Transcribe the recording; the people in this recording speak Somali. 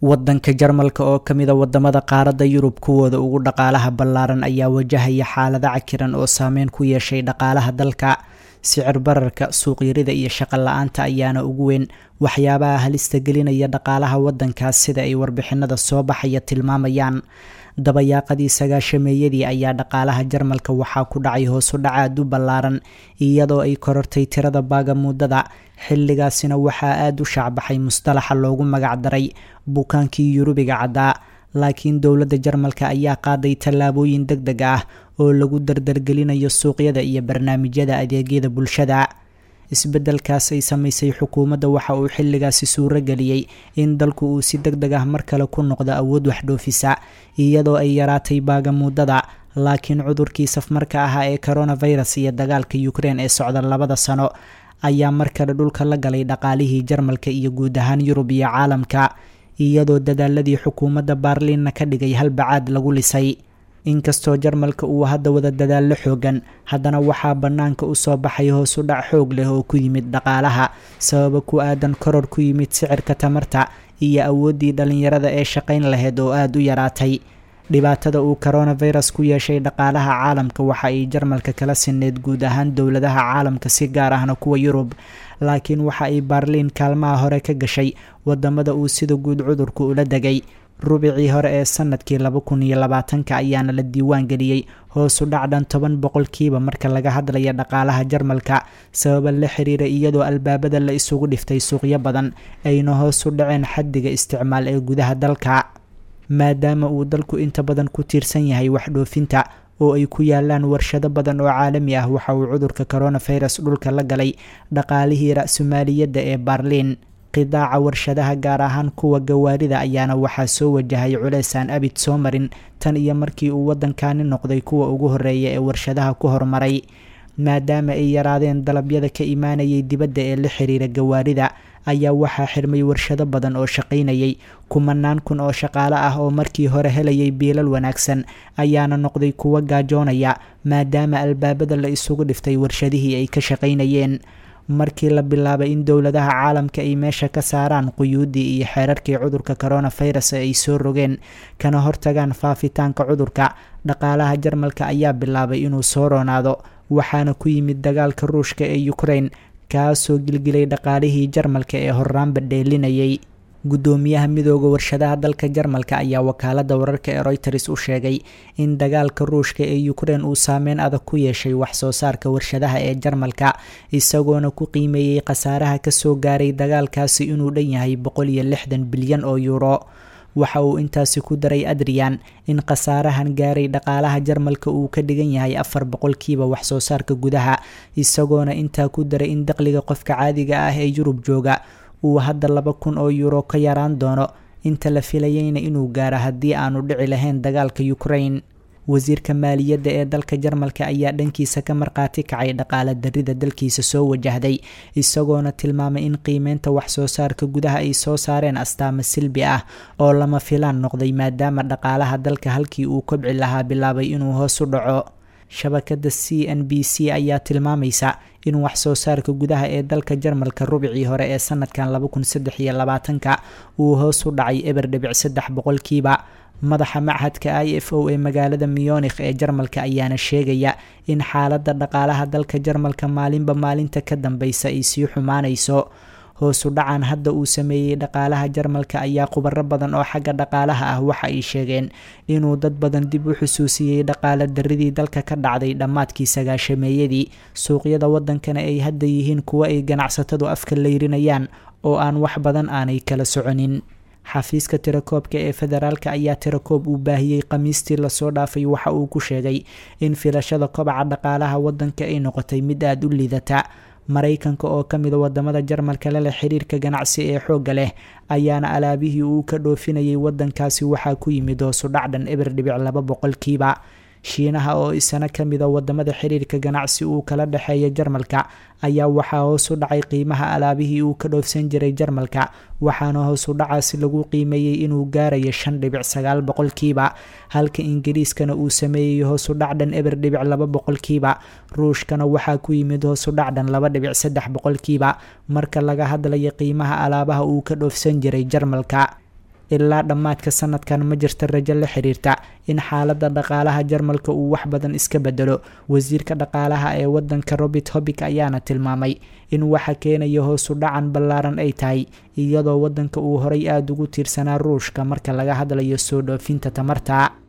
wadanka jarmalka oo kamida wadamada qaaradda yurub kuwooda ugu dhaqaalaha ballaaran ayaa wajahaya xaalado cakiran oo saameyn ku yeeshay dhaqaalaha dalka sicir bararka suuqyarida iyo shaqo la-aanta ayaana ugu weyn waxyaabaha halista gelinaya dhaqaalaha wadankaas sida ay warbixinada soo baxaya tilmaamayaan dabayaaqadii sagaashameeyadii ayaa dhaqaalaha jarmalka waxaa ku dhacay hoosu dhac aad u ballaaran iyadoo ay korortay tirada baaga muddada xilligaasina waxaa aada u shaacbaxay mustalaxa loogu magacdaray bukaankii yurubiga caddaa laakiin dowladda jarmalka ayaa qaaday tallaabooyin deg deg ah oo lagu dardargelinayo suuqyada iyo barnaamijyada adeegyada bulshada isbeddelkaas ay samaysay xukuumadda waxa uu xilligaasi suuro geliyey in dalku uu si deg deg ah mar kale ku noqdo awood waxdhoofisa iyadoo ay yaraatay baaga muddada laakiin cudurkii safmarka ahaa ee coronavirus iyo dagaalka ukrein ee socda labada sano ayaa mar kale dhulka la galay dhaqaalihii jarmalka iyo guud ahaan yurub iyo caalamka iyadoo dadaaladii xukuumadda baarliinna ka dhigay halbacaad lagu lisay inkastoo jarmalka uu hadda wada dadaallo xoogan haddana waxaa bannaanka usoo baxay hoosu dhac xoog leh oo ku yimid dhaqaalaha sababa ku aadan koror ku yimid sicirka tamarta iyo awooddii dhallinyarada ee shaqayn lahayd oo aada u yaraatay dhibaatada uu coronavirus ku yeeshay dhaqaalaha caalamka waxa ay jarmalka kala sineyd guud ahaan dowladaha caalamka si gaar ahna kuwa yurub laakiin waxa ay baarliin kaalmaha hore ka gashay wadamada uu sida guud cudurku ula degay rubicii hore ee sanadkii laba kun iyo labaatanka ayaana la diiwaan geliyey hoosu dhacdhan toban boqolkiiba marka laga hadlaya dhaqaalaha jarmalka sababa la xiriira iyadoo albaabada la isugu dhiftay suuqyo badan ayna hoos u dhaceen xaddiga isticmaal ee gudaha dalka maadaama uu dalku inta badan ku tiirsan yahay waxdhoofinta oo ay ku yaalaan warshado badan oo caalami ah waxa uu cudurka coronavirus dhulka la galay dhaqaalihii ra-sumaaliyadda ee baarliin qidaaca warshadaha gaar ahaan kuwa gawaarida ayaana waxaa soo wajahay culeysaan abid soo marin tan iyo markii uu waddankani noqday kuwa ugu horeeya ee warshadaha ku horumaray maadaama ay yaraadeen dalabyada ka imaanayay dibadda ee la xiriira gawaarida ayaa waxaa xirmay warshado badan oo shaqaynayay kumanaan kun oo shaqaale ah oo markii hore helayay biilal wanaagsan ayaana noqday kuwa gaajoonaya maadaama albaabada la isugu dhiftay warshadihii ay ka shaqaynayeen markii la bilaabay in dowladaha caalamka ay meesha ka saaraan quyuuddii iyo xeerarkii cudurka coronavirus ay soo rogeen kana hortagaan faafitaanka cudurka dhaqaalaha jarmalka ayaa bilaabay inuu soo roonaado waxaana ku yimid dagaalka ruushka ee ukrain kaasoo gilgilay dhaqaalihii jarmalka ee horraanba dheelinayay guddoomiyaha midooda warshadaha dalka jarmalka ayaa wakaalada wararka ee royters u sheegay in dagaalka ruushka ee ukrein uu saameyn adag ku yeeshay wax soo saarka warshadaha ee jarmalka isagoona ku qiimeeyey khasaaraha kasoo gaaray dagaalkaasi inuu dhan yahay boqol iyo lixdan bilyan oo yuuro waxa uu intaasi ku daray adrian in khasaarahan gaaray dhaqaalaha jarmalka uu ka dhigan yahay afar boqolkiiba wax soo saarka gudaha isagoona intaa ku daray in daqliga qofka caadiga ah ee yurub jooga uu hadda laba kun oo yuuro ka yaraan doono inta la filayeyna inuu gaaro haddii aanu dhici lahayn dagaalka ukrain wasiirka maaliyadda ee dalka jarmalka ayaa dhankiisa ka markhaati kacay dhaqaala darida dalkiisa soo wajahday isagoona tilmaamay in qiimeynta wax soo saarka gudaha ay soo saareen astaamo silbi ah oo lama filaan noqday maadaama dhaqaalaha dalka halkii uu kobci lahaa bilaabay inuu hoos u dhaco shabakada c n b c ayaa tilmaamaysa in wax soo saarka gudaha ee dalka jarmalka rubicii hore ee sanadkan laba kun saddex iyo labaatanka uu hoos u dhacay eber dhibic saddex boqolkiiba madaxa machadka i f o ee magaalada muyonikh ee jarmalka ayaana sheegaya in xaaladda dhaqaalaha dalka jarmalka maalinba maalinta ka dambeysa ay sii xumaanayso hoosu dhacan hadda uu sameeyey dhaqaalaha jarmalka ayaa khubaro badan oo xagga dhaqaalaha ah waxa ay sheegeen inuu dad badan dib u xusuusiyey dhaqaala daridii dalka ka dhacday dhammaadkii sagaashameeyadii suuqyada wadankana ay hadda yihiin kuwo ay ganacsatadu afka layrinayaan oo aan wax badan aanay kala soconin xafiiska tirakoobka ee federaalka ayaa tirakoob uu baahiyey khamiistii lasoo dhaafay waxa uu ku sheegay in filashada kobaca dhaqaalaha wadanka ay noqotay mid aada u liidata maraykanka oo ka mida wadamada jarmalka leleh xiriirka ganacsi ee xoogga leh ayaana alaabihii uu ka dhoofinayay wadankaasi waxaa ku yimid hoosu dhacdhan eber dhibic laba boqolkiiba shiinaha oo isana ka mida wadamada xiriirka ganacsi uu kala dhexeeya jarmalka ayaa waxaa hoos u dhacay qiimaha alaabihii uu ka dhoofsan jiray jarmalka waxaana hoos u dhacaasi lagu qiimeeyey inuu gaarayo shan dhibic sagaal boqolkiiba halka ingiriiskana uu sameeyey hoos u dhacdhan eber dhibic laba boqolkiiba ruushkana waxaa ku yimid hoos u dhacdhan laba dhibic saddex boqolkiiba marka laga hadlayo qiimaha alaabaha uu ka dhoofsan jiray jarmalka ilaa dhammaadka sanadkan ma jirta rajo la xiriirta in xaaladda dhaqaalaha jarmalka uu wax badan iska bedelo wasiirka dhaqaalaha ee wadanka robert hobik ayaana tilmaamay in waxa keenaya hoosu dhacan ballaaran ay tahay iyadoo wadanka uu horay aada ugu tiirsanaa ruushka marka laga hadlayo soo dhoofinta tamarta